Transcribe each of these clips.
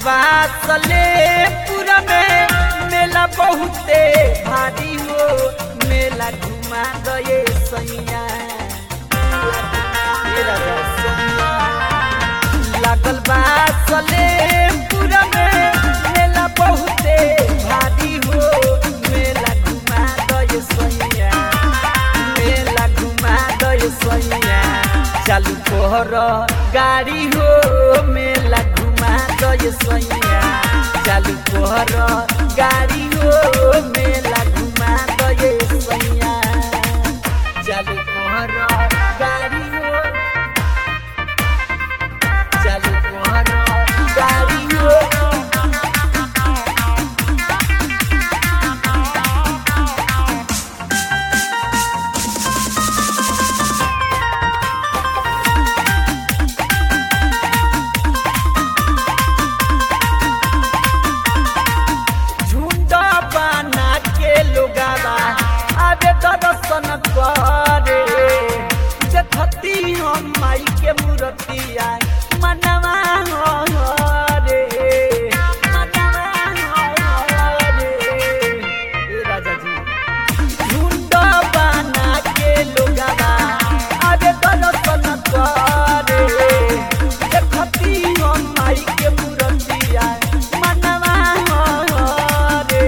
बासले पूरा में मेला बहुते भारी हो मेला घुमा गए सैया मेला घुमा गए सैया। लागल बासले पूरा में मेला बहुते भारी हो मेला घुमा गए सैया मेला घुमा गए सैया चालू कोहर गाड़ी हो मेला घुमा गए सैया चालू कोहर गाड़ी हो मेला घुमा गए सैया चालू कोहर गाड़ी हो चालू कोहर गाड़ी हो झुंड बना के लोगावा आबे दर्शन करे देखती हम माई के मूर्तिया मनवा रे मनवा रे ए राजा जी झुंड बना के लोगावा आबे दर्शन करे देखती हम माई के मूर्तिया मनवा रे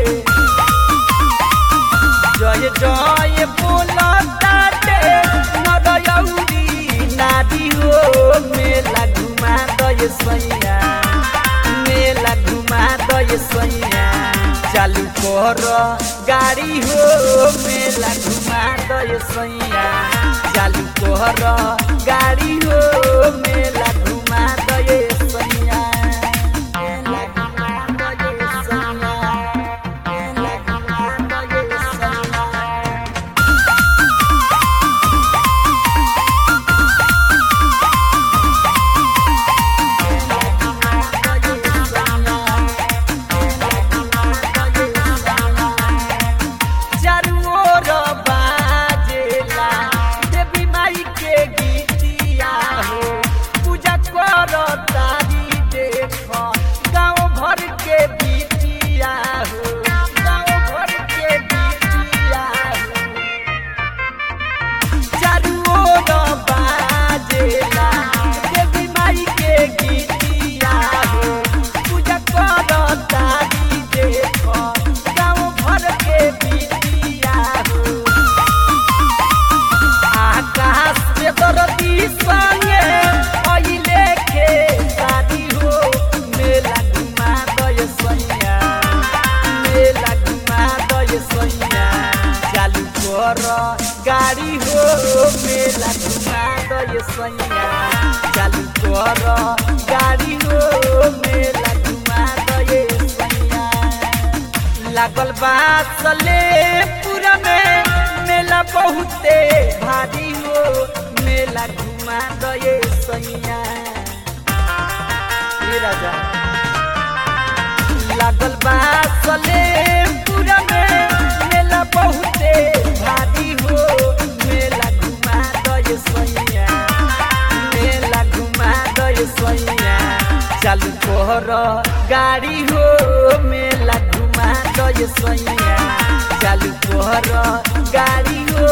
जय जय बोलताटे नरयौरी नारी हो मेला घुमा दय सैया मेला घुमा दय सैया चालू कर गाड़ी हो मेला घुमा दय सैया चालू कर गाड़ी हो मेला घुमा दय सैया मेला घुमा दय सैया मेला घुमा दय सैया चारू ओर बाजेला देवी माई के गीतिया हो पूजा कर तारी देख गाँव भर के बीतिया हो गाँव भर के बीतिया हो चारू ओर बाजेला देवी माई के गीतिया हो पूजा कर तारी देख गाँव भर के बीतिया हो आकाश से दरदी संगे अइले के शादी हो मेला घुमा गए सैया मेला घुमा गए सैया चालू कर गाड़ी हो मेला घुमा गए सैया चालू कर गाड़ी हो मेला घुमा गए सैया लागल बासले पूरा में मेला बहुते भारी हो मेला घुमा गए सैया ए राजा लागल बासले पूरा में मेला बहुते भारी हो मेला घुमा गए सैया मेला घुमा गए सैया चालू कोहर गाड़ी हो मेला घुमा गए सैया चालू कोहर गाड़ी हो